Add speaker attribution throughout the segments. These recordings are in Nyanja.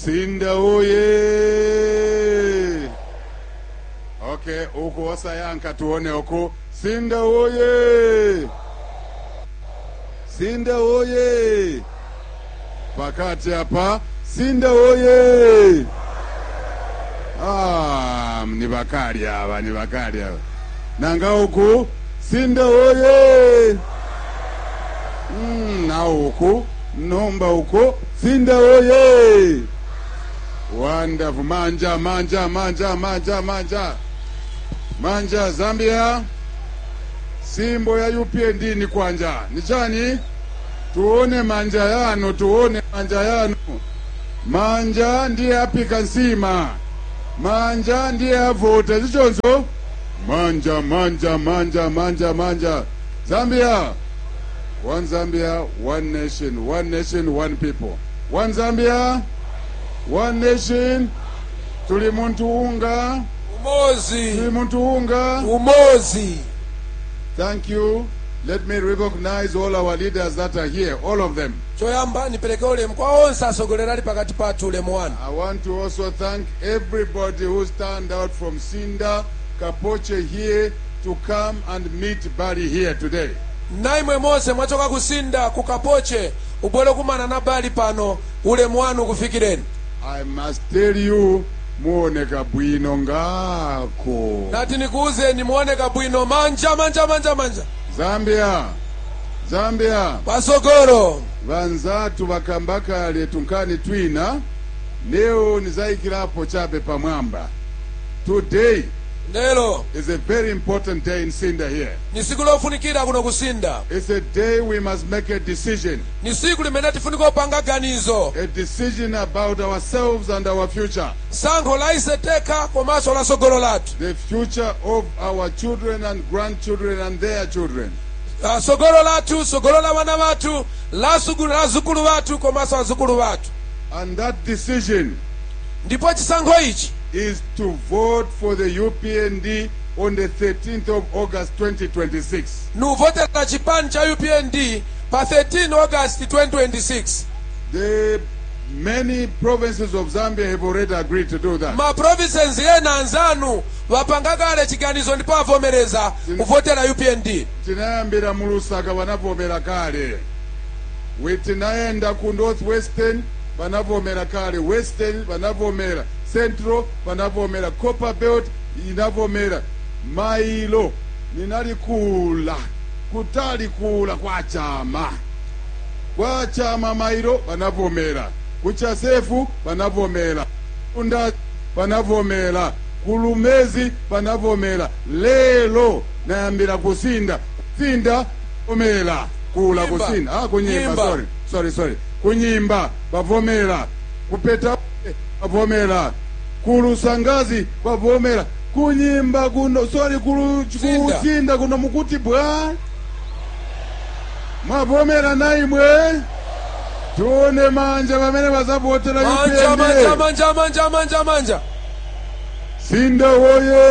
Speaker 1: Sinda oye! Okay, huku wasayanka tuone huku. Sinda oye! Sinda oye! Pakati hapa. Sinda oye! Ah, ni bakali hapa, ni bakali hapa. Nanga huku. Sinda oye! Mm, na huku. Nomba huku. Sinda oye! Wonderful. Manja, manja, manja, manja, manja. Manja, Zambia. Simbo ya UPND ni kwanja. Ni chani? Tuone manja yano, tuone manja yano. Manja ndiye apika nsima. Manja ndiye avota. Zichonzo? Manja, manja, manja, manja, manja. Zambia. One Zambia, one nation. One nation, one people. One Zambia, one nation. Tuli muntu unga.
Speaker 2: umozi
Speaker 1: Tuli muntu unga.
Speaker 2: umozi
Speaker 1: Thank you. Let me recognize all our leaders that are here, all of them.
Speaker 2: choyamba nipereke ulemu kwa onse asogolera ali pakati pathu ulemu wanu
Speaker 1: I want to also thank everybody who stand out from Sinda, Kapoche here to come and meet Barry here today.
Speaker 2: naimwe monse mwachoka kusinda kukapoche ubwere kumana na bali pano ulemu wanu kufikireni
Speaker 1: I must tell you, muoneka bwino ngako.
Speaker 2: nati nikuuzeni muoneka bwino manja manja manja manja
Speaker 1: Zambia, Zambia,
Speaker 2: pasogolo
Speaker 1: vanzatu vakambakale tunkani twina, leo nizaikirapo chape pamwamba. Today
Speaker 2: lero
Speaker 1: is a very important day in Sinda here.
Speaker 2: ni siku lofunikira kuno kusinda
Speaker 1: It's a day we must make a decision.
Speaker 2: ni siku limene tifunika kupanga ganizo
Speaker 1: A decision about ourselves and our future.
Speaker 2: sankho la iseteka komanso la sogolo lathu
Speaker 1: The future of our children and grandchildren and their children.
Speaker 2: Ah, sogolo lathu sogolo la wana bathu la sugulu- la zukulu bathu komanso azukulu bathu
Speaker 1: And that decision
Speaker 2: ndipo chisankho ichi
Speaker 1: is to vote for the UPND on the 13th of August 2026.
Speaker 2: nuvotera chipani cha upnd pa 13 august 2026
Speaker 1: The many provinces of Zambia have already agreed to do that.
Speaker 2: ma provinces ena anzanu vapanga kale chiganizo ndipo avomereza kuvotera upnd
Speaker 1: tinayambira mu lusaka vanavomera kale we tinaenda ku northwestern vanavomera kale western vanavomera central vanavomera copper belt inavomera mailo ninalikula kutalikula kwa chama kwa chama mailo vanavomera kuchasefu vanavomera kunda vanavomera kulumezi vanavomera lelo nayambira kusinda sinda vomera kula
Speaker 2: Nyimba.
Speaker 1: kusinda ah, kunyimba
Speaker 2: Nyimba.
Speaker 1: sorry sorry sorry kunyimba vavomera kupeta vavomera kulusangazi vavomera kunyimba kuno sorry kulu,
Speaker 2: Sinda.
Speaker 1: kusinda kuno mukuti bwa mwavomera naimwe tione manja vamene vazavotera
Speaker 2: manja
Speaker 1: UPND.
Speaker 2: manja manja manja manja manja
Speaker 1: sinda woye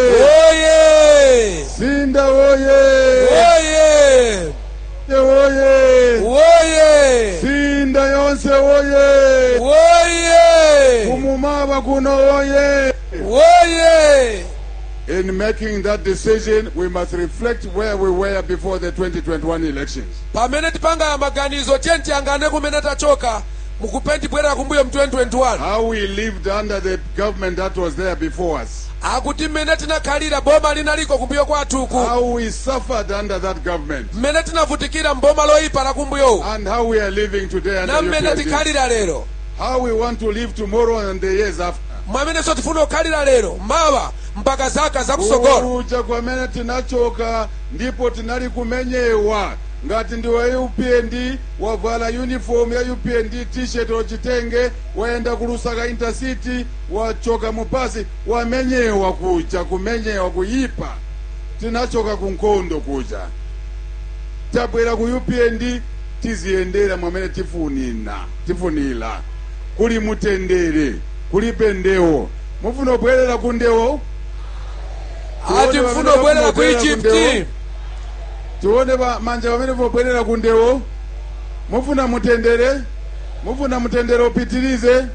Speaker 2: oye
Speaker 1: sinda woye
Speaker 2: oye
Speaker 1: Sinda woye
Speaker 2: oye
Speaker 1: sinda yonse woye
Speaker 2: oye
Speaker 1: kumumaba kuno woye
Speaker 2: oye
Speaker 1: in making that decision we must reflect where we were before the 2021 elections
Speaker 2: pamene tipanga maganizo tiye tiyangane kumene tachoka mukupendibwerera kumbuyo mu 2021
Speaker 1: how we lived under the government that was there before us
Speaker 2: akuti mmene tinakhalira boma linaliko kumbuyo kwathuku
Speaker 1: how we suffered under that government
Speaker 2: mmene tinavutikira mboma loyipa la kumbuyowu
Speaker 1: and how we are living today under
Speaker 2: na mmene
Speaker 1: UPND.
Speaker 2: tikhalira lero
Speaker 1: how we want to live tomorrow and the years after
Speaker 2: mwamenenso tifuna kukhalira lero mawa mpaka zaka zakusogolo
Speaker 1: kuja kwamene tinachoka ndipo tinali kumenyewa ngati ndiwe upnd wavala uniform ya upnd t-shirt ochitenge waenda kulusaka intercity wachoka mupasi wamenyewa kuja kumenyewa kuyipa tinachoka kunkondo kuja tabwera ku upnd tiziyendera mwamene tifunina tifunila kuli mutendere kulibe ndewo mufuna kubwerera ku ndewo
Speaker 2: ati mfuna kubwerera ku egypt
Speaker 1: tione ba- manja pamene pobwerera ku ndewo mufuna mutendere mufuna mutendere upitirize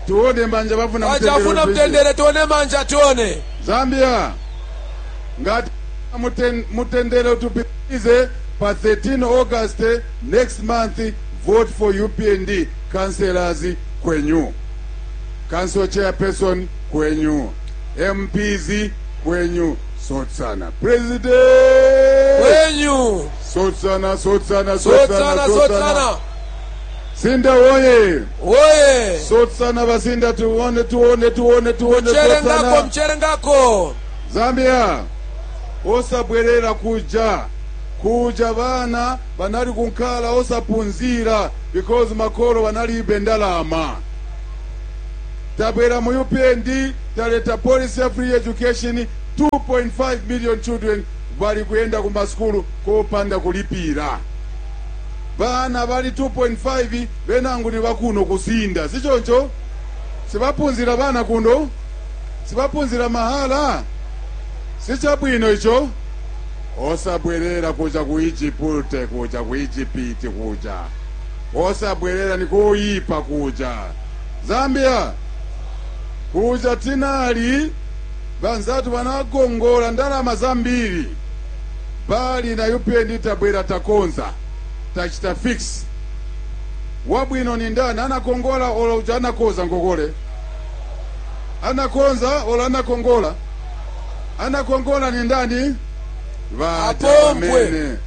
Speaker 1: tuone manja bafuna
Speaker 2: wachafuna
Speaker 1: mtendere
Speaker 2: mtendere tione manja tione
Speaker 1: zambia ngati muten- mutendere utupitirize pa 13 august next month vote for upnd councillors kwenyu council chairperson kwenyu mps kwenyu sotsana president
Speaker 2: kwenyu
Speaker 1: sotsana sotsana
Speaker 2: sotsana sotsana
Speaker 1: sinda woye
Speaker 2: woye
Speaker 1: sotsana basinda tuone tuone tuone tuone
Speaker 2: mchere ngako
Speaker 1: sotsana
Speaker 2: mchere ngako
Speaker 1: zambia osabwerera kuja kuja bana banali kunkhala osaphunzira because makolo banalibe ndalama tabwera mu upnd taleta policy ya free education 2.5 million children bali kuyenda ku masukulu kopanda kulipira bana bali 2.5 benangu ni bakuno kusinda sichoncho sibaphunzira bana kuno sibaphunzira mahala sichabwino icho osabwerera kuja ku ijipute kuja ku ijipiti kuja osabwerera nikuyipa kuja zambia kuja tinali banzatu banagongola ndalama zambiri bali na upnd tabwera takonza tachita fix wabwino ni ndani anakongola ola uja anakoza ngokole anakonza ola anakongola anakongola ni ndani vata
Speaker 2: Apombwe.
Speaker 1: vamene